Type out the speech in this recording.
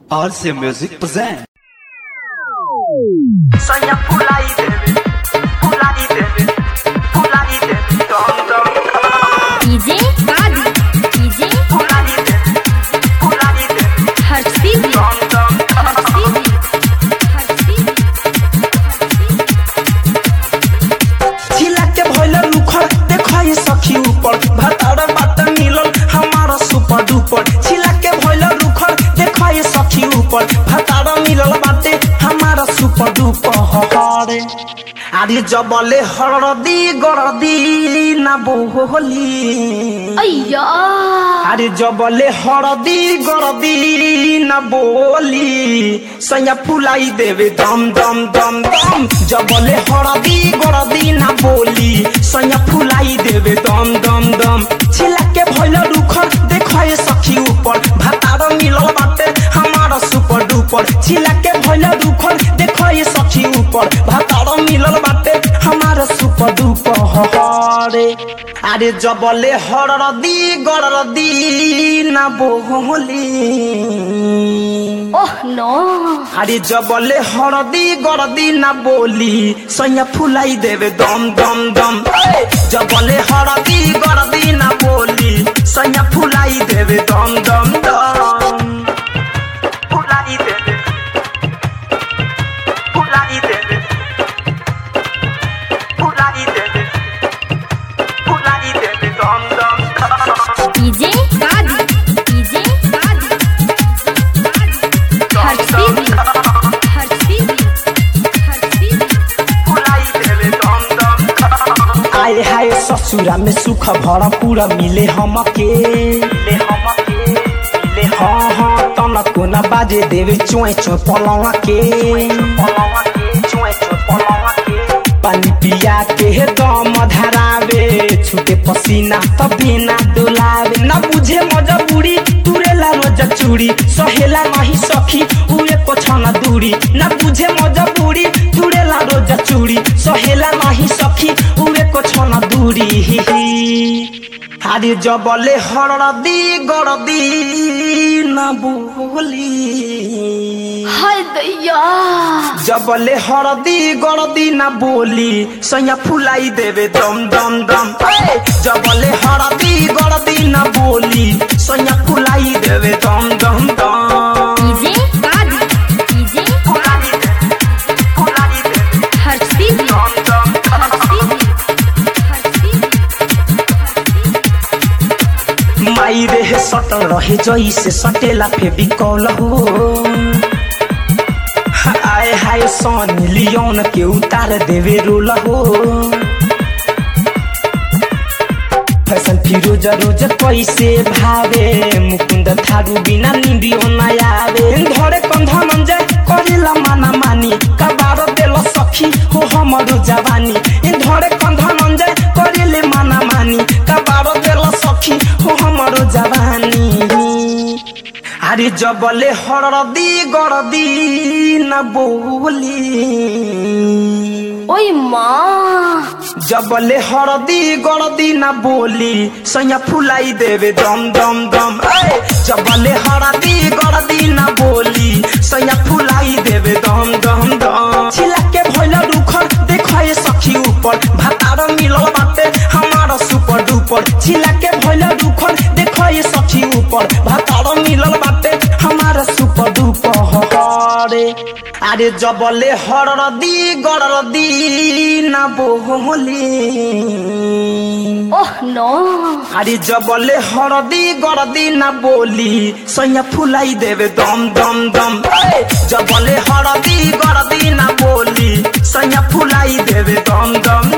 RC Music present. Sonha pular e beber, pular e beber, pular e beber, dom dom. DJ Gadi DJ Pular e beber, pular e beber, Harsivi dom dom. Harsivi Harsivi छिला के भइल रुखर देखै सखी ऊपर भतार बात मिलल हमारा सुपर डुपर छिला के भइल रुखर देखै सखी ऊपर भतार मिलल बाटे हमारा सुपर डुपर हरे आदि जबले हरदी गरदी ना बोली अय्या আরে জবলে হরদি গরদি না বলি সৈয়া ফুলাই দেবে দম দম দম দম জবলে হরদি গরদি না বলি সৈয়া ফুলাই দেবে দম দম দম ছিলাকে ভইল রুখর দেখায় সখী উপর ভাতার মিলল বাটে আমার সুপার ডুপার ছিলাকে ভইল রুখর দেখায় সখী উপর ভাতার মিলল বাটে আমার সুপার ডুপার হরে আরে জবলে হরদি গরদি না বহলি ওহ নো আরে জবলে হরদি গরদি না বলি সৈয়া ফুলাই দেবে দম দম দম এই! জবলে হরদি গরদি না বলি সৈয়া ফুলাই দেবে দম দম দম ফুলাই দেবে ফুলাই দেবে ফুলাই দেবে ফুলাই দেবে দম দম দম DJ Gadi DJ Gadi Harsivi Harsivi Harsivi आए हाय ससुरा में सुख भरा पूरा मिले हमके मिले हमके मिले हाँ हाँ तनको न बाजे देवे चोए चोए पलवा के पलवा के चोए चोए पलवा के पानी पिया के दम धरावे छूटे पसीना तभी ना डोलावे न बुझे मजबूरी तुरेला रोज चूड़ी सहेला नहीं सखी उए पोछना दूरी न बुझे मजबूरी तुरेला रोज चूड़ी सहेला नहीं सखी उए पोछना दूरी আরে জবলে হরদি গরদি না বলি हाय दैया जबले हरदी गरदी ना बोली सैया फुलाई देवे दम दम दम ए! जबले हरदी गरदी ना बोली सैया फुलाई देवे दम दम दम DJ Gadi DJ फुलाई देवे, फुलाई देवे, Harsivi दम दम दम। Harsivi Harsivi माई रे सटल रहे जैसे सटेला फेबिकॉल हो आए हाय सन लियोन के उतार देवे रोल हो फैशन फिरोज रोज कैसे भावे मुकुंद थारू बिना निंदियो न आवे धरे कंधा मंजे करेला माना मानी कबार देल सखी हो हमरो जवानी धरे कंधा मंजे करेले माना मानी कबार देल सखी हो हमरो जवानी আরে জবলে হরদি গরদি না বলি ওই মা जबले हरदी गरदी ना बोली सैया फुलाई देवे दम दम दम ए! जबले हरदी गरदी ना बोली सैया फुलाई देवे दम दम दम छिला के भइल रुखर देखै सखी ऊपर भातार मिलल बाटे हमारा सुपर डुपर छिला के भइल रुखर देखै सखी ऊपर भातार मिलल बाटे हमारा सुपर डुपर हरे আরে জবলে হরদি গরদি না বহলি ওহ নো আরে জবলে হরদি গরদি না বলি সৈয়া ফুলাই দেবে দম দম দম এই! জবলে হরদি গরদি না বলি সৈয়া ফুলাই দেবে দম দম